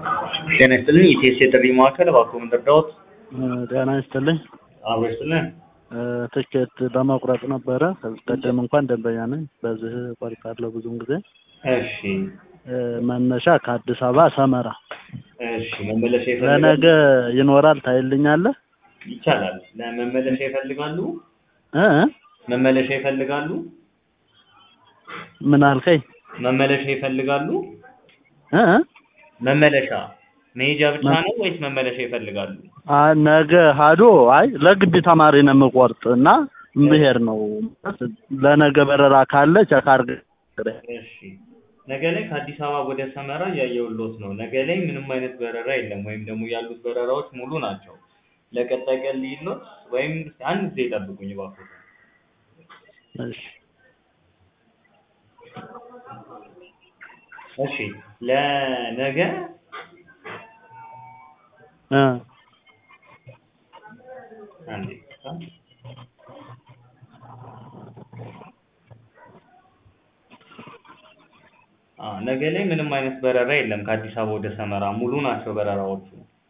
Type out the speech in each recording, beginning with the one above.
ጤና ይስጥልኝ የኢቲኤስ የጥሪ ማዕከል እባክዎ ምን ልርዳዎት? ጤና ይስጥልኝ። አብሮ ይስጥልን። ትኬት ለመቁረጥ ነበረ። ከዚህ ቀደም እንኳን ደንበኛ ነኝ። በዚህ እቆርጣለሁ ብዙውን ጊዜ። እሺ መነሻ ከአዲስ አበባ ሰመራ። እሺ መመለሻ ይፈልጋሉ? ለነገ ይኖራል ታይልኛለህ? ይቻላል። ለመመለሻ ይፈልጋሉ? እ መመለሻ ይፈልጋሉ? ምን አልከኝ? መመለሻ ይፈልጋሉ? እ መመለሻ መሄጃ ብቻ ነው ወይስ መመለሻ ይፈልጋሉ? አ ነገ ሀዶ አይ ለግቢ ተማሪ ነው የምቆርጥ እና ብሄር ነው ለነገ በረራ ካለ ቼክ አድርገህ እሺ ነገ ላይ ከአዲስ አበባ ወደ ሰመራ እያየሁልዎት ነው። ነገ ላይ ምንም አይነት በረራ የለም፣ ወይም ደግሞ ያሉት በረራዎች ሙሉ ናቸው። ለቀጣይ ቀን ልሂድልዎት ወይም አንድ ጊዜ ይጠብቁኝ እባክዎት። እሺ እሺ ለነገ እ አንዴ አ ነገ ላይ ምንም አይነት በረራ የለም ከአዲስ አበባ ወደ ሰመራ ሙሉ ናቸው በረራዎቹ።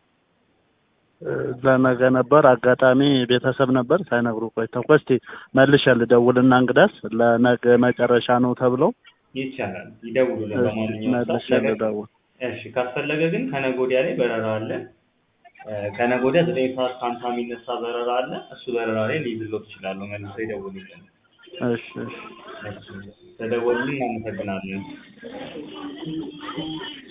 ለነገ ነበር አጋጣሚ ቤተሰብ ነበር ሳይነግሩ ቆይተው እኮ እስቲ መልሼ ልደውልና እንግዳስ ለነገ መጨረሻ ነው ተብለው ይቻላል ይደውሉልን በማንኛውም መልሼ ሰዓት። ነገ- ልደውል። እሺ ካስፈለገ ግን ከነገ ወዲያ ላይ በረራ አለ። እ ከነገ ወዲያ ዘጠኝ ሰዓት ከሀምሳ የሚነሳ በረራ አለ። እሱ በረራ ላይ ሊይዝልዎት ይችላሉ። መልሰው ይደውሉልን። እሺ እሺ እሺ ተደወሉልን። እናመሰግናለን።